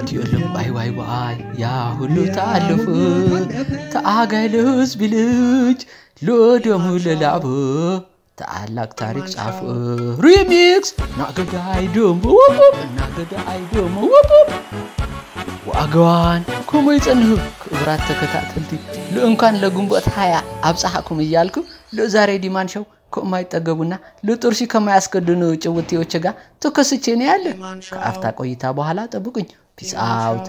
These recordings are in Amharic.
ግድ የለም ዋይ ዋይ ዋይ ያ ሁሉ ታለፈ ተአጋይ ለህዝብ ልጅ ለደሙ ለላበ ታላቅ ታሪክ ጻፈ ሪሚክስ ናገዳይ ደሞ ውቡብ ናገዳይ ደሞ ውቡብ ዋጋዋን ከመይ ይጸንህ ክብራት ተከታተልቲ ልእንኳን ለግንቦት ሃያ አብፅሓኩም እያልኩ ለዛሬ ዲማን ሸው ከማይጠገቡና ለጥርሲ ከማያስከድኑ ጭውቴዎች ጋር ተከስቼ ነው ያለ። ከአፍታ ቆይታ በኋላ ጠብቁኝ። ፒስ አውት።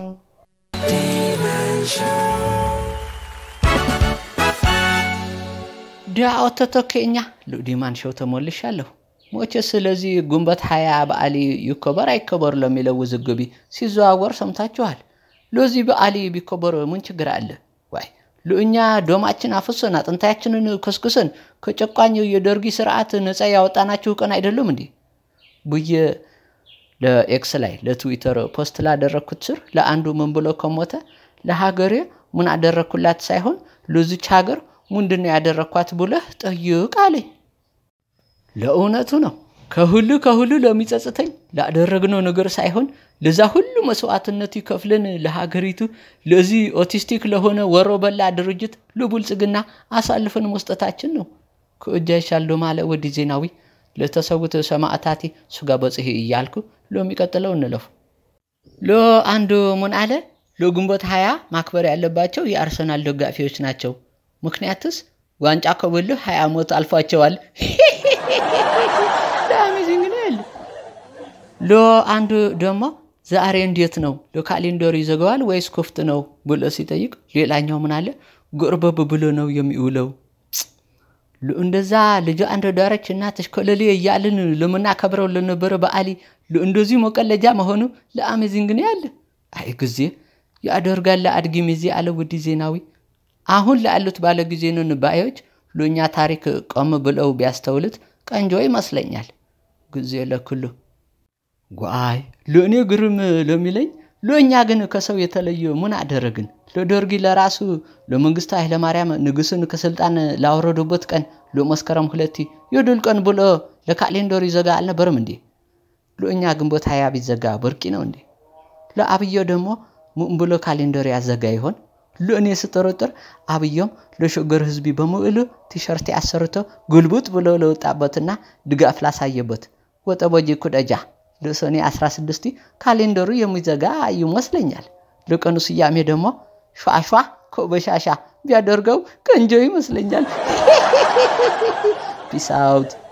ዳኦቶ ተኬኛ ዲማን ሸው ተሞልሻለሁ። ሞቼ ስለዚህ ግንቦት ሃያ በዓሊ ይከበር አይከበር ለሚለው ውዝግቢ ሲዘዋወር ሰምታችኋል። ለዚህ በዓሊ ቢከበር ምን ችግር አለ? ዋይ ለእኛ ደማችን አፍሰን አጥንታችንን ከስክሰን ከጨቋኝ የደርጊ ስርዓት ነፃ ያወጣናችሁ ቀን አይደለም እንዴ ብዬ ለኤክስ ላይ ለትዊተር ፖስት ላደረግኩት ስር ለአንዱ ምን ብሎ ከሞተ ለሀገሬ ምን አደረግኩላት ሳይሆን ለዚች ሀገር ምንድን ነው ያደረግኳት ብለህ ጠይቅ አለኝ። ለእውነቱ ነው። ከሁሉ ከሁሉ ለሚጸጽተኝ ላደረግነው ነገር ሳይሆን ለዛ ሁሉ መስዋዕትነት ይከፍልን ለሀገሪቱ ለዚህ ኦቲስቲክ ለሆነ ወሮ በላ ድርጅት ለብልጽግና አሳልፈን መስጠታችን ነው። ከእጃ ይሻል ማለ ወዲ ዜናዊ ለተሰዉት ሰማዕታቲ ስጋ በጽሄ እያልኩ ለሚቀጥለው እንለፉ። ለአንዱ ምን አለ ለግንቦት ሀያ ማክበር ያለባቸው የአርሰናል ደጋፊዎች ናቸው። ምክንያትስ ዋንጫ ከበሉ ሀያ ዓመት አልፏቸዋል። ለአሜዚንግ ነው ያለ። ለአንዱ ደግሞ ዛሬ እንዴት ነው ለካሌንደሩ ይዘገዋል ወይስ ክፍት ነው ብሎ ሲጠይቅ፣ ሌላኛው ምን አለ ጎርበብ ብሎ ነው የሚውለው። እንደዛ ልጅ አንድ ዳረች እናትሽ ከለሌ እያልን ለምናከብረው ለነበረ በዓሊ እንደዚህ መቀለጃ መሆኑ ለአሜዚንግ ነው ያለ። አይ ጊዜ ያደርጋል አድጊ ሚዜ አለ ውዲ ዜናዊ። አሁን ላሉት ባለ ጊዜ ነን ባዮች ለእኛ ታሪክ ቆም ብለው ቢያስተውሉት ቀንጆ ይመስለኛል። ጊዜ ለክሉ ጓይ ለእኔ ግርም ለሚለኝ ለእኛ ግን ከሰው የተለየ ምን አደረግን? ለደርጊ ለራሱ ለመንግስቱ ኃይለማርያም ንጉስን ከስልጣን ላወረዱበት ቀን ለመስከረም ሁለቲ የድል ቀን ብሎ ለካሌንደሩ ይዘጋ አልነበርም እንዴ? ለእኛ ግንቦት ሀያ ቢዘጋ በርቂ ነው እንዴ? ለአብዮ ደግሞ ምን ብሎ ካሌንደር ያዘጋ ይሆን? ለእኔ ስጠረጥር አብዮም ለሸገር ህዝቢ በምዕሉ ቲሸርት ያሰርቶ ጉልቡጥ ብሎ ለወጣበትና ድጋፍ ላሳየበት ወጠበጂ ኩደጃ ለሰኔ 16 ካሌንደሩ የሚዘጋ ይመስለኛል። ለቀኑ ስያሜ ደግሞ ሿሿ ከበሻሻ ቢያደርገው ቀንጆ ይመስለኛል። ፒስ አውት